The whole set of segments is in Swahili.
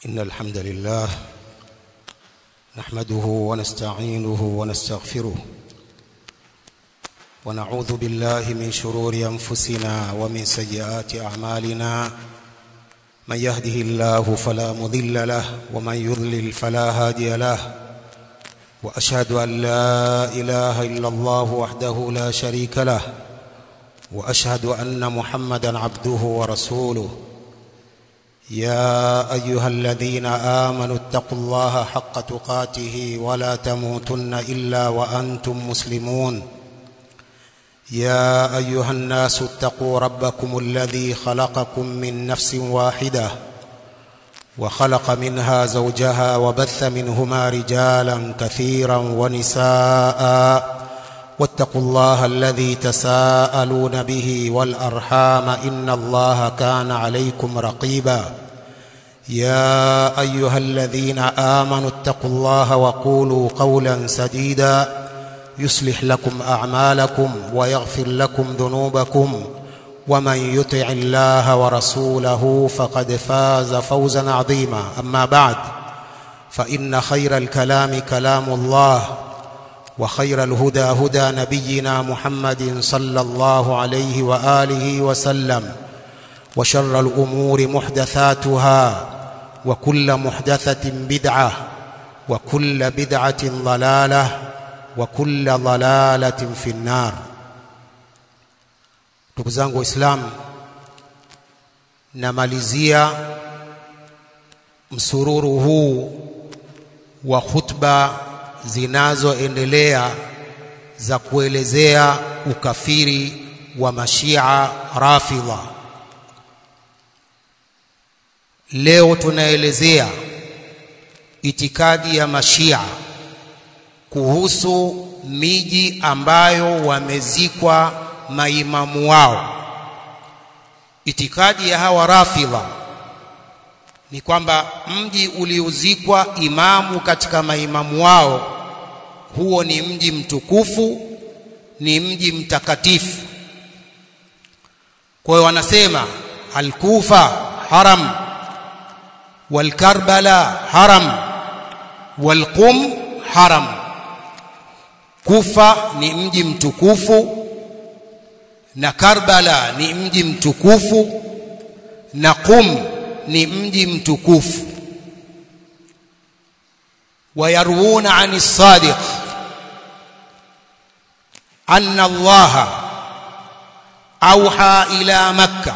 إن الحمد لله نحمده ونستعينه ونستغفره ونعوذ بالله من شرور أنفسنا ومن سيئات أعمالنا من يهده الله فلا مضل له ومن يضلل فلا هادي له وأشهد أن لا إله إلا الله وحده لا شريك له وأشهد أن محمدا عبده ورسوله يا أيها الذين آمنوا اتقوا الله حق تقاته ولا تموتن إلا وأنتم مسلمون يا أيها الناس اتقوا ربكم الذي خلقكم من نفس واحدة وخلق منها زوجها وبث منهما رجالا كثيرا ونساء واتقوا الله الذي تساءلون به والأرحام إن الله كان عليكم رقيبا يا أيها الذين آمنوا اتقوا الله وقولوا قولا سديدا يصلح لكم أعمالكم ويغفر لكم ذنوبكم ومن يطع الله ورسوله فقد فاز فوزا عظيما أما بعد فإن خير الكلام كلام الله وخير الهدى هدى نبينا محمد صلى الله عليه وآله وسلم وشر الأمور محدثاتها وكل محدثة بدعة وكل بدعة ضلالة وكل ضلالة في النار ndugu zangu waislamu namalizia msururu huu wa khutba zinazoendelea za kuelezea ukafiri wa mashia rafidha leo tunaelezea itikadi ya mashia kuhusu miji ambayo wamezikwa maimamu wao itikadi ya hawa rafidha ni kwamba mji uliozikwa imamu katika maimamu wao huo ni mji mtukufu ni mji mtakatifu kwa hiyo wanasema al-Kufa haram wal-Karbala haram wal-Qum haram Kufa ni mji mtukufu na Karbala ni mji mtukufu na Qum ni mji mtukufu ويروون عن الصادق أن الله أوحى إلى مكة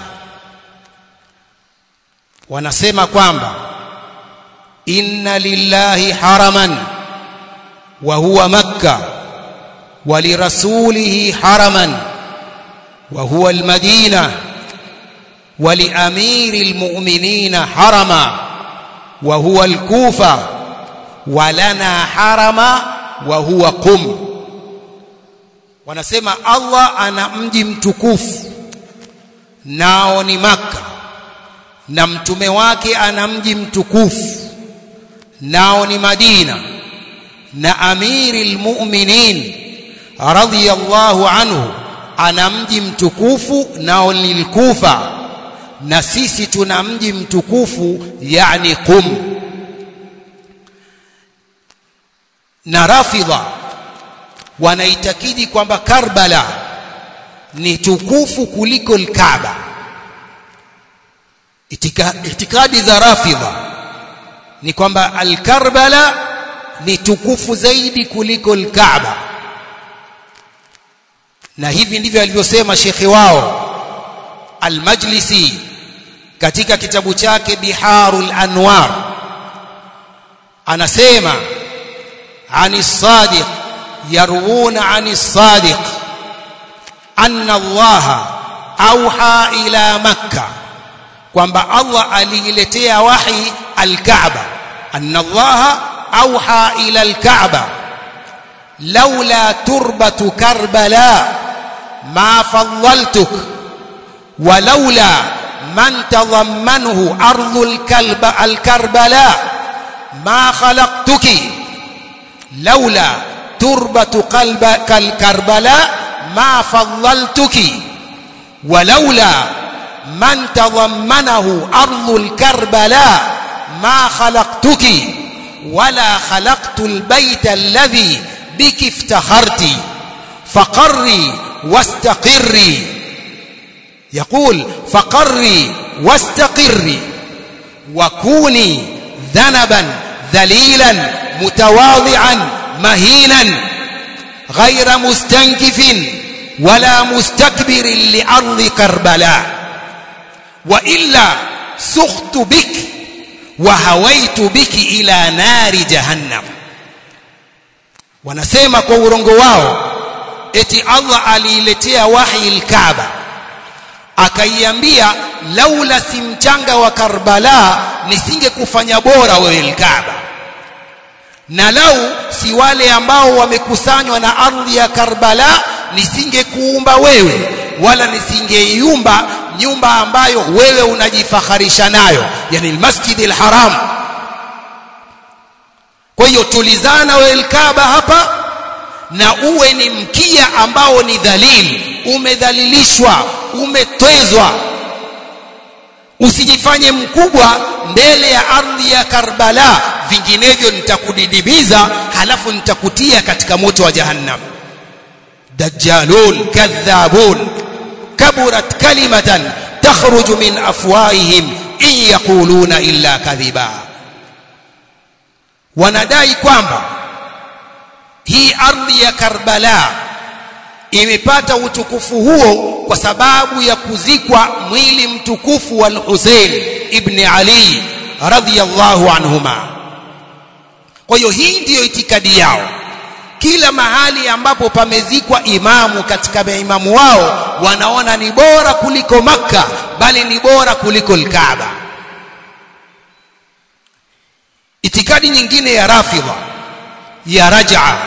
ونسمى kwamba إن لله حرما وهو مكة ولرسوله حرما وهو المدينة ولأمير المؤمنين حرما وهو الكوفة walana harama wa huwa qum wanasema Allah ana mji mtukufu nao ni maka na mtume wake ana mji mtukufu nao ni Madina na amiri almu'minin radhiyallahu anhu ana mji mtukufu nao ni Kufa na sisi tuna mji mtukufu yani Qum na rafidha wanaitakidi kwamba Karbala ni tukufu kuliko al-Kaaba Itika, itikadi za rafidha ni kwamba al-Karbala ni tukufu zaidi kuliko al-Kaaba na hivi ndivyo alivyosema shekhi wao al-Majlisi katika kitabu chake Biharul Anwar anasema عن الصادق يروون عن الصادق أن الله أوحى إلى مكة kwamba Allah aliiletea wahi al-Kaaba anna Allah auha ila al-Kaaba laula turbatu Karbala ma faddaltuk wa laula man tadammanuhu ardhu al-Kalba al-Karbala ma khalaqtuki لولا تربة قلب كالكربلاء ما فضلتك ولولا من تضمنه أرض الكربلاء ما خلقتك ولا خلقت البيت الذي بك افتخرت فقري واستقري يقول فقري واستقري وكوني ذنبا ذليلا متواضعا مهينا غير مستنكف ولا مستكبر لأرض كربلاء وإلا سخت بك وهويت بك إلى نار جهنم wanasema kwa urongo wao eti Allah aliiletea wahi al-Kaaba akaiambia laula si mchanga wa Karbala nisingekufanya bora wewe al-Kaaba na lau si wale ambao wamekusanywa na ardhi ya Karbala nisingekuumba wewe wala nisingeiumba nyumba ambayo wewe unajifaharisha nayo yani almasjid alharam kwa hiyo tulizana wewe alkaaba hapa na uwe ni mkia ambao ni dhalil umedhalilishwa umetwezwa usijifanye mkubwa mbele ya ardhi ya Karbala vinginevyo nitakudidimiza halafu nitakutia katika moto wa jahannam dajjalun kadhabun kaburat kalimatan takhruju min afwahihim in yaquluna illa kadhiba wanadai kwamba hii ardhi ya Karbala imepata utukufu huo kwa sababu ya kuzikwa mwili mtukufu wa Hussein ibn Ali radhiyallahu anhuma kwa hiyo hii ndiyo itikadi yao kila mahali ambapo pamezikwa imamu katika maimamu wao wanaona ni bora kuliko makka bali ni bora kuliko al-Kaaba itikadi nyingine ya rafidha ya raj'a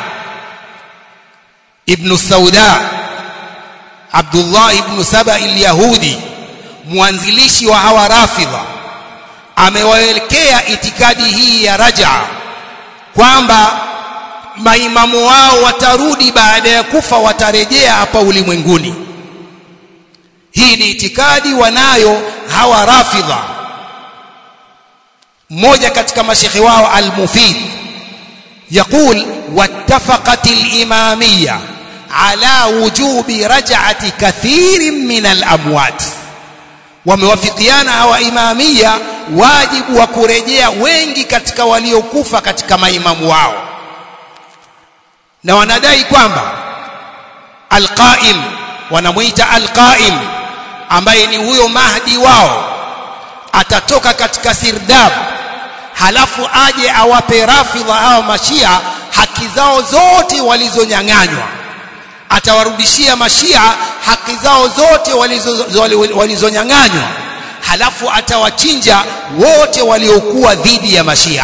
ibn sauda Abdullah ibn Saba al-Yahudi mwanzilishi wa hawa rafidha amewaelekea itikadi hii ya raj'a kwamba maimamu wao watarudi baada ya kufa watarejea hapa ulimwenguni hii ni itikadi wanayo hawa rafidha mmoja katika mashekhi wao al-Mufid يقول واتفقت الإمامية على وجوب رجعة كثير من الأموات wamewafikiana hawa imamia wajibu wa kurejea wengi katika waliokufa katika maimamu wao na wanadai kwamba alqaim wanamuita alqaim ambaye ni huyo mahdi wao atatoka katika sirdab halafu aje awape rafidha hawa mashia haki zao zote walizonyang'anywa atawarudishia mashia haki zao zote walizonyang'anywa halafu atawachinja wote waliokuwa dhidi ya mashia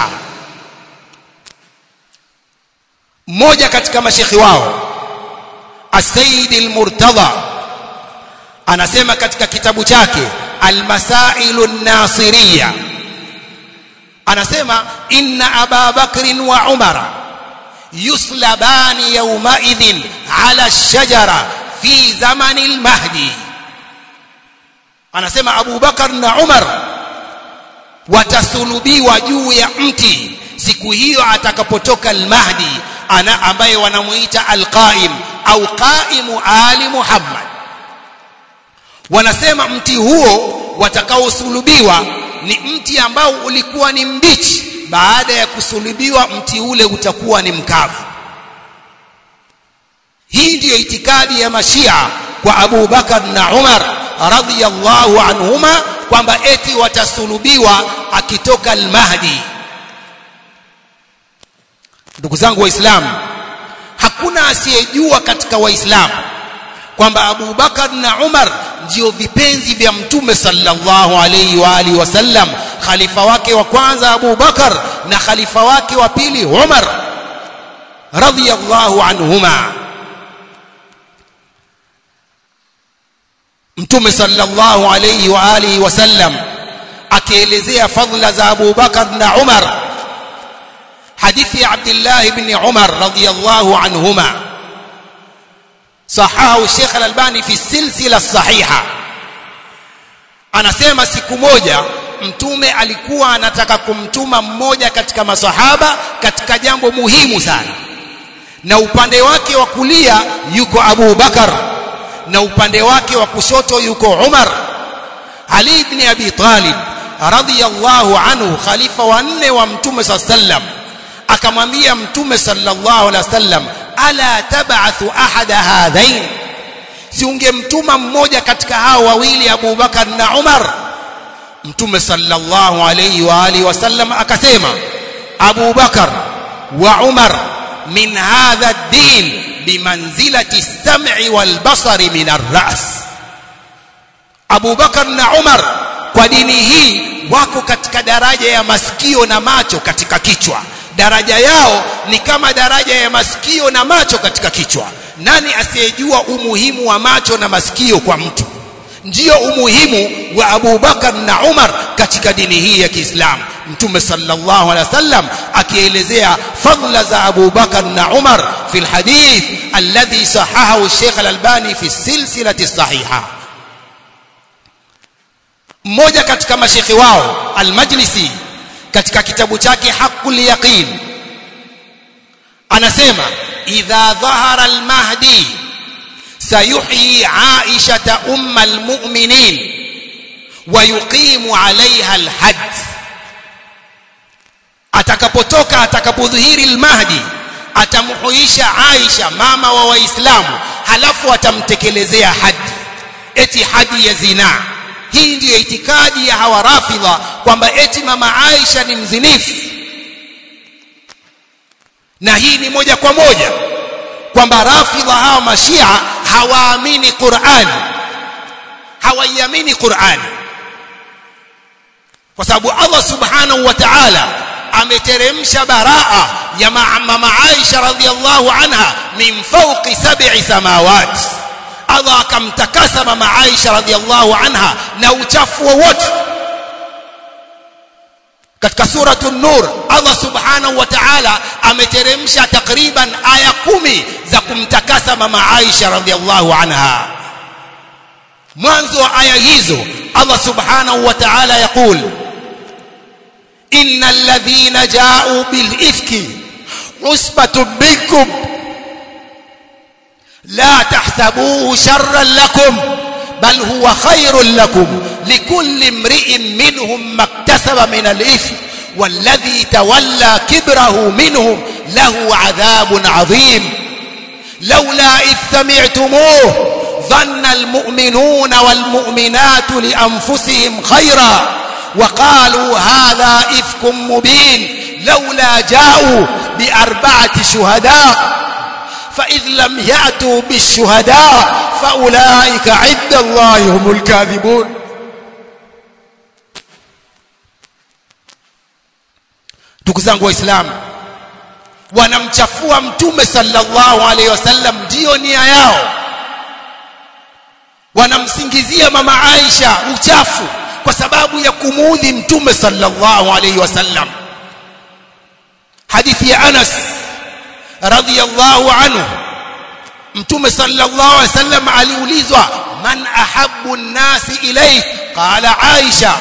mmoja katika mashekhi wao As-Sayyid al-Murtada anasema katika kitabu chake Al-Masailu an-Nasiriyya anasema inna Aba Bakr wa Umara yuslabani yawma idhin ala ash-shajara fi zamani al-Mahdi anasema Abu Bakar na Umar watasulubiwa juu ya mti siku hiyo atakapotoka al-Mahdi ana ambaye wanamuita al-Qaim au qaimu ali Muhammad wanasema mti huo watakaosulubiwa ni mti ambao ulikuwa ni mbichi baada ya kusulubiwa mti ule utakuwa ni mkavu hii ndiyo itikadi ya mashia kwa Abu Bakar na Umar radhiyallahu anhuma kwamba eti watasulubiwa akitoka al-Mahdi ndugu zangu waislamu hakuna asiyejua katika waislamu kwamba Abu Bakar na Umar ndio vipenzi vya mtume sallallahu alayhi wa alihi wasallam khalifa wake wa kwanza Abu Bakar na khalifa wake wa pili Umar radhiyallahu anhuma mtume sallallahu alayhi wa alihi wasallam akielezea fadhila za Abu Bakar na Umar hadithi ya Abdullah ibn Umar radhiyallahu anhuma sahahu Sheikh Al-Albani fi silsila sahiha anasema siku moja mtume alikuwa anataka kumtuma mmoja katika masahaba katika jambo muhimu sana na upande wake wa kulia yuko Abu Bakar na upande wake wa kushoto yuko Umar Ali ibn Abi Talib radhiyallahu anhu khalifa wa nne wa mtume sallam akamwambia mtume sallallahu alaihi wasallam ala tab'athu ahada hadhain si ungemtuma mmoja katika hao wawili Abu Bakar na Umar mtume sallallahu alayhi wa alihi wasallam akasema Abu Bakar wa Umar min hadha ad-din bimanzilati as-sam'i wal basari min ar-ra's Abu Bakar na Umar kwa dini hii wako katika daraja ya masikio na macho katika kichwa daraja yao ni kama daraja ya masikio na macho katika kichwa nani asiyejua umuhimu wa macho na masikio kwa mtu ndiyo umuhimu wa Abu Bakar na Umar katika dini hii ya Kiislamu Mtume sallallahu alaihi wasallam akielezea fadla za Abu Bakar na Umar fi alhadith alladhi sahahahu Sheikh Al-Albani fi silsilati sahiha mmoja katika mashekhi wao Al-Majlisi katika kitabu chake Haqqul Yaqin anasema idha dhahara al-mahdi سيحيي عائشة أم المؤمنين ويقيم عليها الحد atakapotoka atakapodhihiri al-mahdi atamhuisha Aisha mama wa waislamu halafu atamtekelezea haji eti haji ya zina hii ndiyo itikadi ya hawa rafidha kwamba eti mama Aisha ni mzinifu na hii ni moja kwa moja kwamba rafidha hawa mashia hawaamini Qur'an hawaiamini Qur'an kwa sababu Allah subhanahu wa ta'ala ameteremsha baraa ya mama Aisha radhiallahu anha min fawqi sab'i samawat Allah akamtakasa mama Aisha radhiallahu anha na uchafu wowote katika suratu nur Allah subhanahu wa ta'ala ameteremsha takriban aya kumi za kumtakasa mama Aisha radhiallahu anha mwanzo wa aya hizo Allah subhanahu wa ta'ala yakul innal ladhina ja'u bil ifki usbatun minkum la tahsabuhu sharran lakum bal huwa khairun lakum likulli imri'in minhum maktasaba min al-ithm والذي تولى كبره منهم له عذاب عظيم لولا إذ سمعتموه ظن المؤمنون والمؤمنات لأنفسهم خيرا وقالوا هذا إفك مبين لولا جاءوا بأربعة شهداء فإذ لم يأتوا بالشهداء فأولئك عند الله هم الكاذبون ndugu zangu waislamu wanamchafua mtume sallallahu alaihi wasallam ndio nia yao wanamsingizia mama Aisha uchafu kwa sababu ya kumuudhi mtume sallallahu alaihi wasallam hadithi ya Anas radhiyallahu anhu mtume sallallahu alaihi wasallam aliulizwa man ahabbu an-nasi ilayk qala Aisha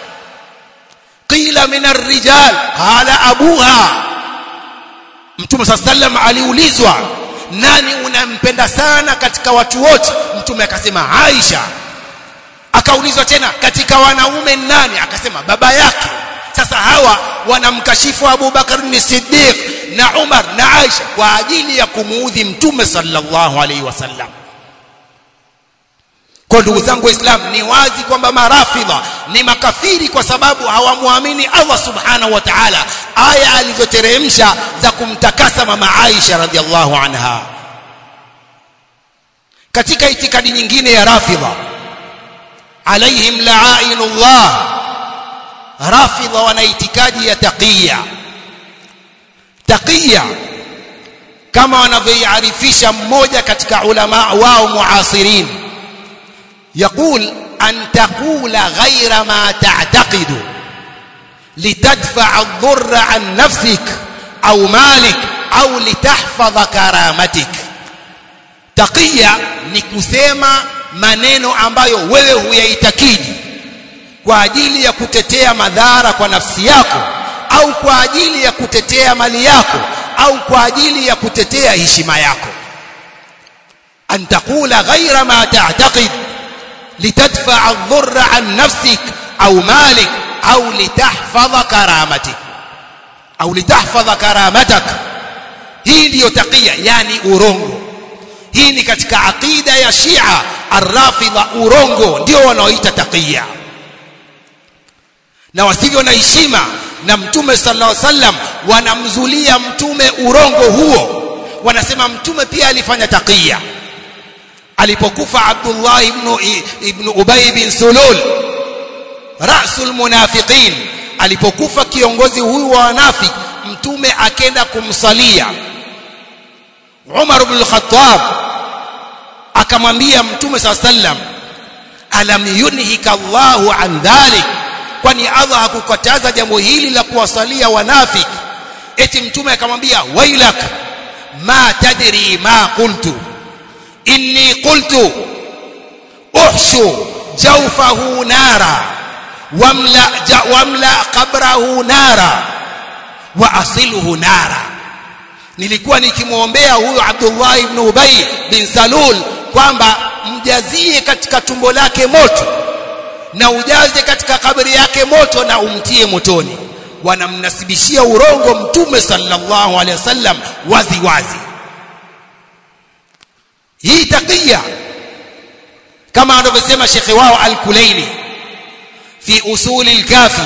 qila min ar-rijal qala abuha mtume sallam aliulizwa nani unampenda sana katika watu wote mtume akasema Aisha akaulizwa tena katika wanaume nani akasema baba yake sasa hawa wanamkashifu Abu Bakar ni Siddiq na Umar na Aisha kwa ajili ya kumuudhi mtume sallallahu alaihi wasallam kwa ndugu zangu waislamu ni wazi kwamba marafidha ni makafiri kwa sababu hawamwamini Allah subhanahu wa ta'ala aya alizoteremsha za kumtakasa mama Aisha radhiallahu anha katika itikadi nyingine ya rafidha alaihim la'ainullah rafidha wana itikadi ya taqiya taqiya kama wanavyoiarifisha mmoja katika ulama wao muasirin يقول أن تقول غير ما تعتقد لتدفع الضر عن نفسك أو مالك أو لتحفظ كرامتك تقية ni kusema maneno ambayo wewe huyaitakidi kwa ajili ya kutetea madhara kwa nafsi yako au kwa ajili ya kutetea mali yako au kwa ajili ya kutetea heshima yako an taqula ghaira ma ta'taqid litadfa adh-dhurra an nafsik au malik au litahfadha karamatik au litahfadha karamatak hii ndiyo taqiya yani urongo hii ni katika aqida ya Shia arrafidha urongo ndio wanaoita taqiya na wasivyo na heshima na mtume sallallahu alaihi wasallam wanamzulia mtume urongo huo wanasema mtume pia alifanya taqiya alipokufa Abdullah ibn ibn Ubay bin Sulul rasul munafiqin alipokufa kiongozi huyu wa wanafiki mtume akenda kumsalia Umar ibn al-Khattab akamwambia mtume sallallahu alaihi wasallam alam yunhika Allahu an dhalik kwani Allah hakukataza jambo hili la kuwasalia wanafiki eti mtume akamwambia wailak ma tadri ma qultu inni qultu uhshu jawfahu nara wamla ja, wamla qabrahu nara wa asiluhu nara nilikuwa nikimwombea huyu Abdullah ibn Ubay bin Salul kwamba mjazie katika tumbo lake moto na ujaze katika kaburi yake moto na umtie motoni wanamnasibishia urongo mtume sallallahu alaihi wasallam wazi wazi hii taqiya kama anavyosema shekhe wao al-Kulaini fi usul al-kafi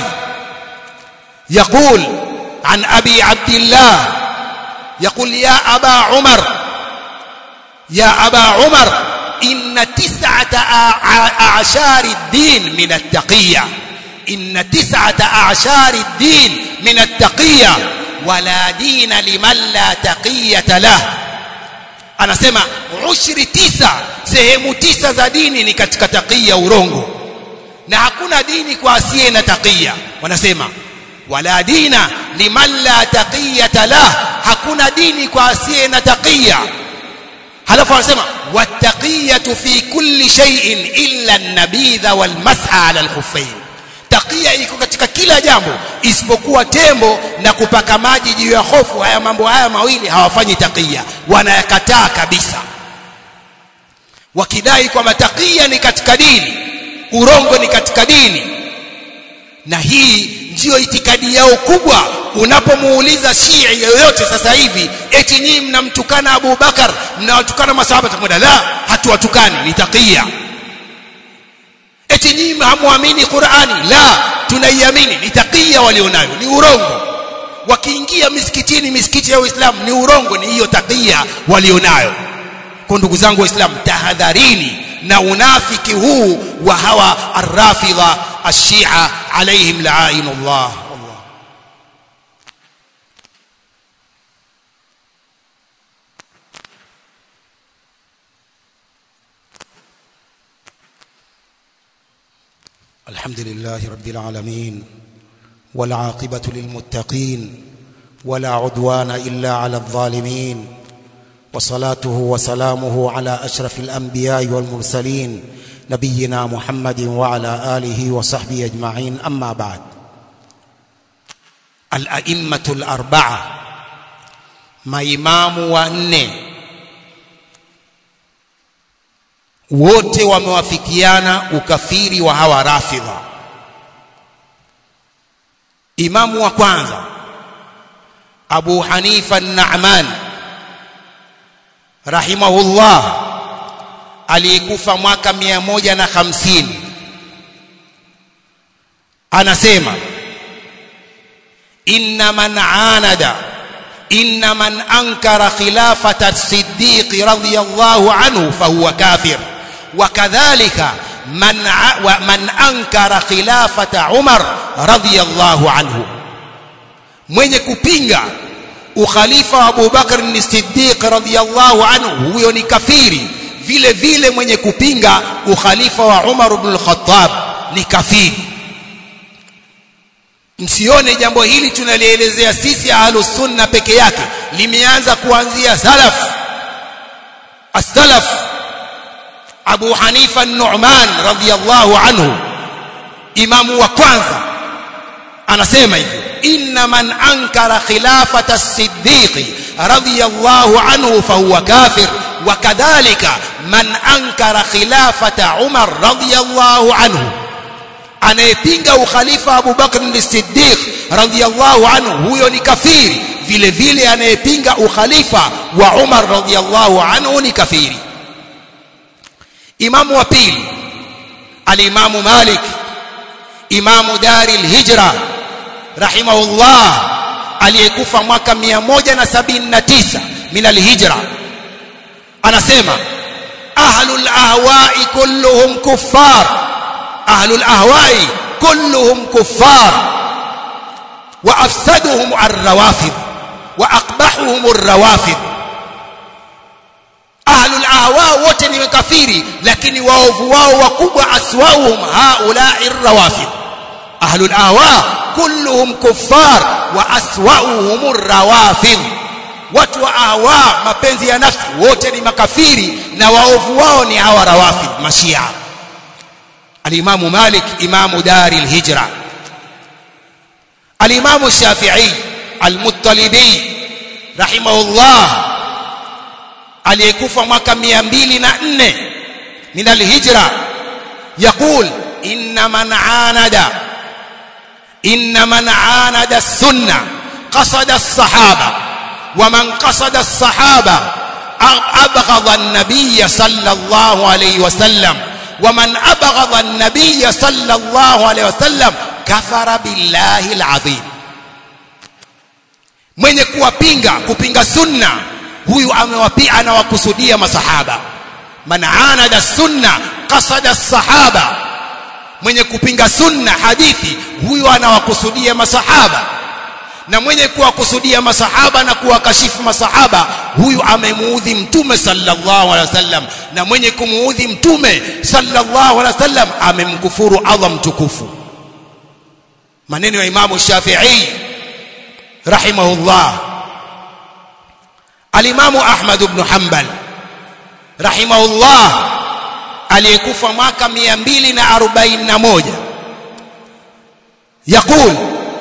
يقول عن أبي عبد الله يقول يا أبا عمر يا أبا عمر إن تسعة أعشار الدين من التقية إن تسعة أعشار الدين من التقية ولا دين لمن لا تقية له anasema ushri tisa sehemu tisa za dini ni katika taqiya urongo na hakuna dini kwa asiye na taqiya wanasema wala dina liman la taqiyata lah hakuna dini kwa asiye na taqiya halafu anasema wattaqiyatu fi kulli shay'in illa an-nabidha wal mas'a 'ala al-khuffayn taqiya iko katika kila jambo isipokuwa tembo na kupaka maji juu ya hofu haya mambo haya mawili hawafanyi taqiya wanayakataa kabisa wakidai kwamba taqiya ni katika dini urongo ni katika dini na hii ndiyo itikadi yao kubwa unapomuuliza Shii yoyote sasa hivi eti nyinyi mnamtukana Abu Bakar mnawatukana masahaba takwenda la hatuwatukani ni taqiya eti nyinyi hamuamini Qur'ani la tunaiamini ni taqiya walionayo ni urongo wakiingia misikitini misikiti ya Uislamu ni urongo ni hiyo taqiya walionayo kwa ndugu zangu waislamu tahadharini na unafiki huu wa hawa arrafidha ashia alaihim la'inullah Allah الحمد لله رب العالمين والعاقبة للمتقين ولا عدوان إلا على الظالمين وصلاته وسلامه على أشرف الأنبياء والمرسلين نبينا محمد وعلى آله وصحبه أجمعين أما بعد الأئمة الأربعة maimamu wanne wote wamewafikiana ukafiri wa hawa rafidha imamu wa kwanza Abu Hanifa an-Na'man rahimahullah aliyekufa mwaka mia moja na hamsini anasema inna man anada inna man ankara khilafata as-siddiq radiyallahu anhu fahuwa kafir wakadhalika man man ankara khilafata umar radiyallahu anhu mwenye kupinga ukhalifa wa Abu Bakar as-Siddiq radhiyallahu anhu huyo ni kafiri vile vile mwenye kupinga ukhalifa wa Umar ibn al-Khattab ni kafiri msione jambo hili tunalielezea sisi ahlus sunna peke yake limeanza kuanzia salaf as-salaf Abu Hanifa an-Nu'man radhiyallahu anhu imamu wa kwanza anasema hivi inna man ankara khilafata as-siddiq radiyallahu anhu fahuwa kafir wa kadhalika man ankara khilafata umar radiyallahu anhu anayepinga ukhalifa Abu Bakr as-Siddiq radiyallahu anhu huyo ni kafiri vile vile anayepinga ukhalifa wa Umar radiyallahu anhu ni kafiri imamu wa pili al-Imamu Malik imamu dari al-Hijra rahimahullah aliyekufa mwaka 179 min al-Hijra anasema ahlul ahwa'i kulluhum kuffar ahlul ahwa'i kulluhum kuffar wa afsaduhum ar-rawafid wa aqbahuhum ar-rawafid ahlul ahwa wote ni kafiri lakini waovu wao wakubwa aswauhum haula'i ar-rawafid ahlul ahwa kulluhum kuffar wa aswauhum ar-rawafid watu wa ahwa mapenzi ya nafsi wote ni makafiri na waovu wao ni hawa rawafid mashia الإمام مالك إمام دار الهجرة الإمام الشافعي المطلبي رحمه الله aliyekufa mwaka 204 min alhijra yaqul inna man anada inna man anada as-sunna qasada as-sahaba wa man qasada as-sahaba abghadha an-nabiy sallallahu alayhi wa sallam ومن أبغض النبي صلى الله عليه وسلم كفر بالله العظيم mwenye kuwapinga kupinga sunna huyu amewapia anawakusudia masahaba man anada sunna qasada sahaba mwenye kupinga sunna hadithi huyu anawakusudia masahaba na mwenye kuwakusudia masahaba na kuwakashifu masahaba huyu amemuudhi mtume sallallahu alaihi wasallam na mwenye kumuudhi mtume sallallahu alaihi wasallam amemkufuru Allah mtukufu maneno ya Imamu Shafi'i rahimahullah Alimamu Ahmad ibn Hanbal rahimahullah aliyekufa mwaka 241 يقول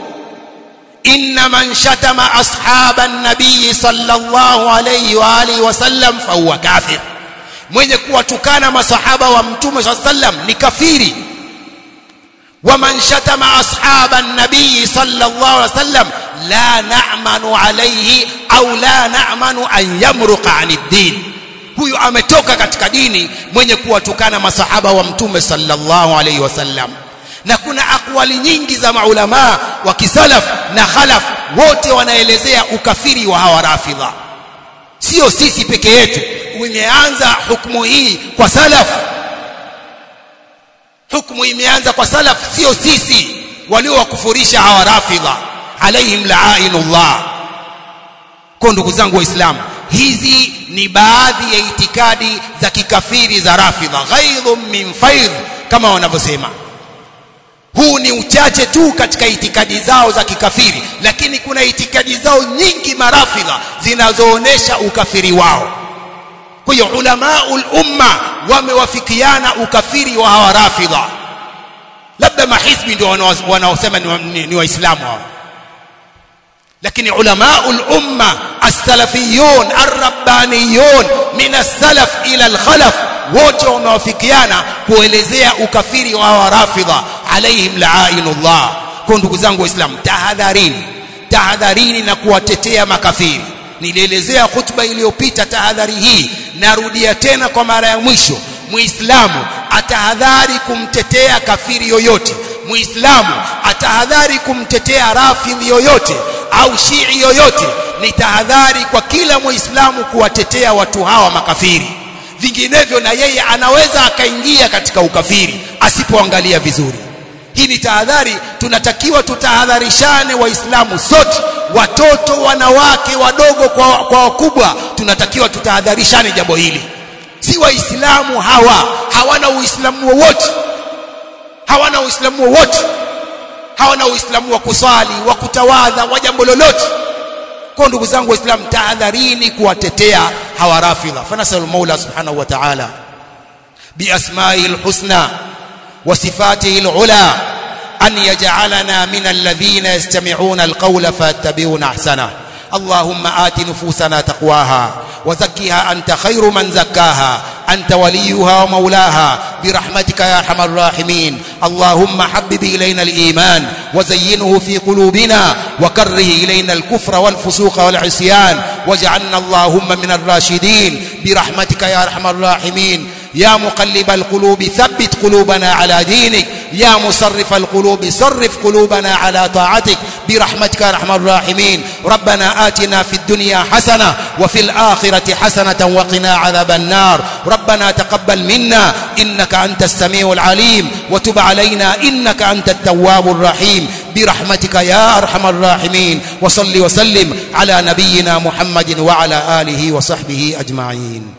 إن من شتم أصحاب النبي صلى الله عليه وآله وسلم فهو كافر mwenye kuwatukana masahaba wa mtume saa sallam ni kafiri waman shatama ashaba nabii sallallahu alaihi wasallam la na'manu alayhi au la na'manu an yamruqa an din huyu ametoka katika dini mwenye kuwatukana masahaba wa mtume sallallahu alaihi wasallam na kuna akwali nyingi za maulama wa kisalaf na khalaf wote wanaelezea ukafiri wa hawa rafidha sio sisi peke yetu imeanza hukumu hii kwa salaf hukumu imeanza kwa salaf sio sisi waliowakufurisha hawa rafidha alaihim la'inullah kwa ndugu zangu waislamu hizi ni baadhi ya itikadi za kikafiri za rafidha ghaidhum min faidh kama wanavyosema huu ni uchache tu katika itikadi zao za kikafiri lakini kuna itikadi zao nyingi marafidha zinazoonesha ukafiri wao kwa hiyo ulamaul umma wamewafikiana ukafiri wa hawa rafidha labda mahizbi ndio wanaosema ni, ni waislamu hao lakini ulamaul umma as-salafiyun ar-rabbaniyun min as-salaf ila al-khalaf wote wamewafikiana kuelezea ukafiri wa hawa rafidha alaihim la'inullah kwa ndugu zangu waislamu tahadharini tahadharini na kuwatetea makafiri nilielezea hutuba iliyopita tahadhari hii narudia tena kwa mara ya mwisho muislamu atahadhari kumtetea kafiri yoyote muislamu atahadhari kumtetea rafidhi yoyote au shii yoyote ni tahadhari kwa kila muislamu kuwatetea watu hawa makafiri vinginevyo na yeye anaweza akaingia katika ukafiri asipoangalia vizuri hii ni tahadhari tunatakiwa tutahadharishane waislamu sote watoto wanawake wadogo kwa, kwa wakubwa tunatakiwa tutahadharishane jambo hili si waislamu hawa hawana uislamu wowote hawana uislamu wowote hawana uislamu wa kusali wa kutawadha wa jambo lolote kwa ndugu zangu waislamu tahadharini kuwatetea hawa rafidha fanasal maula subhanahu wa ta'ala biasma'ihi alhusna wa sifatihi alula أن يجعلنا من الذين يستمعون القول فيتبعون أحسنه اللهم آت نفوسنا تقواها وزكها أنت خير من زكاها أنت وليها ومولاها برحمتك يا أرحم الراحمين اللهم حبب إلينا الإيمان وزينه في قلوبنا وكره إلينا الكفر والفسوق والعصيان واجعلنا اللهم من الراشدين برحمتك يا أرحم الراحمين يا مقلب القلوب ثبت قلوبنا على دينك يا مصرف القلوب صرف قلوبنا على طاعتك برحمتك يا ارحم الراحمين ربنا آتنا في الدنيا حسنة وفي الآخرة حسنة وقنا عذاب النار ربنا تقبل منا إنك أنت السميع العليم وتب علينا إنك أنت التواب الرحيم برحمتك يا أرحم الراحمين وصل وسلم على نبينا محمد وعلى آله وصحبه أجمعين